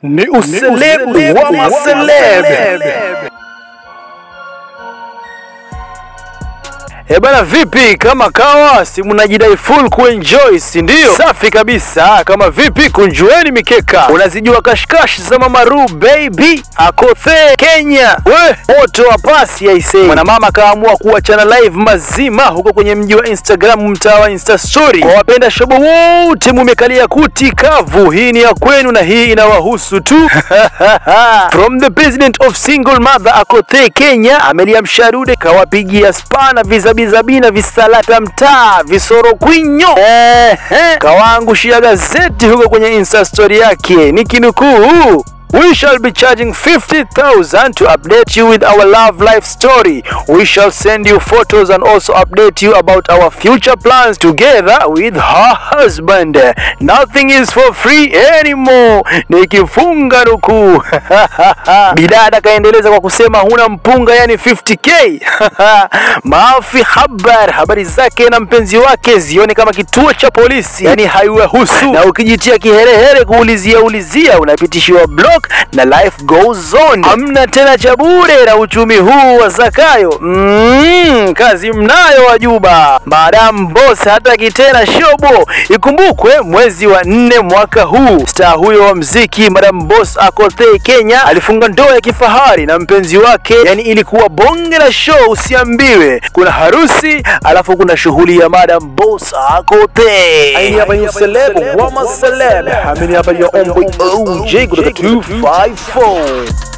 Ni uselebu wa maselebe. Eh bana, vipi kama kawa, si mnajidai full kuenjoy, si ndio? Safi kabisa. Kama vipi, kunjueni mikeka. Unazijua kashkash za Mama Ru baby akothe Kenya, we moto wa pasi aisee. Mwanamama kaamua kuachana live mazima huko kwenye mji wa Instagram, mtaa wa Insta story. Kwa wapenda shobo wote, mumekalia kuti kavu. Hii ni ya kwenu na hii inawahusu tu. From the president of single mother akothe Kenya, Amelia Msharude kawapigia spana vizabizabina visalata mtaa visoro kwinyo Ehe, kawaangushia gazeti huko kwenye insta story yake nikinukuu We shall be charging 50,000 to update you with our love life story. We shall send you photos and also update you about our future plans together with her husband. Nothing is for free anymore. Nikifunga nukuu. Bidada kaendeleza kwa kusema huna mpunga, yani 50k. Maafi habar, habari zake na mpenzi wake zione kama kituo cha polisi, yani haiwahusu. Na ukijitia kiherehere kuulizia ulizia, unapitishiwa block na life goes on. Hamna tena cha bure na uchumi huu wa Zakayo. Mm, kazi mnayo wajuba. Madam Boss hataki tena shobo. Ikumbukwe mwezi wa nne mwaka huu star huyo wa mziki Madam Boss Akothe Kenya alifunga ndoa ya kifahari na mpenzi wake, yani ilikuwa bonge la show, usiambiwe. Kuna harusi alafu kuna shughuli ya Madam Boss Akothe. Aini hapa ni celeb wa maceleb. Amini hapa ya Omboy OJ kutoka 254.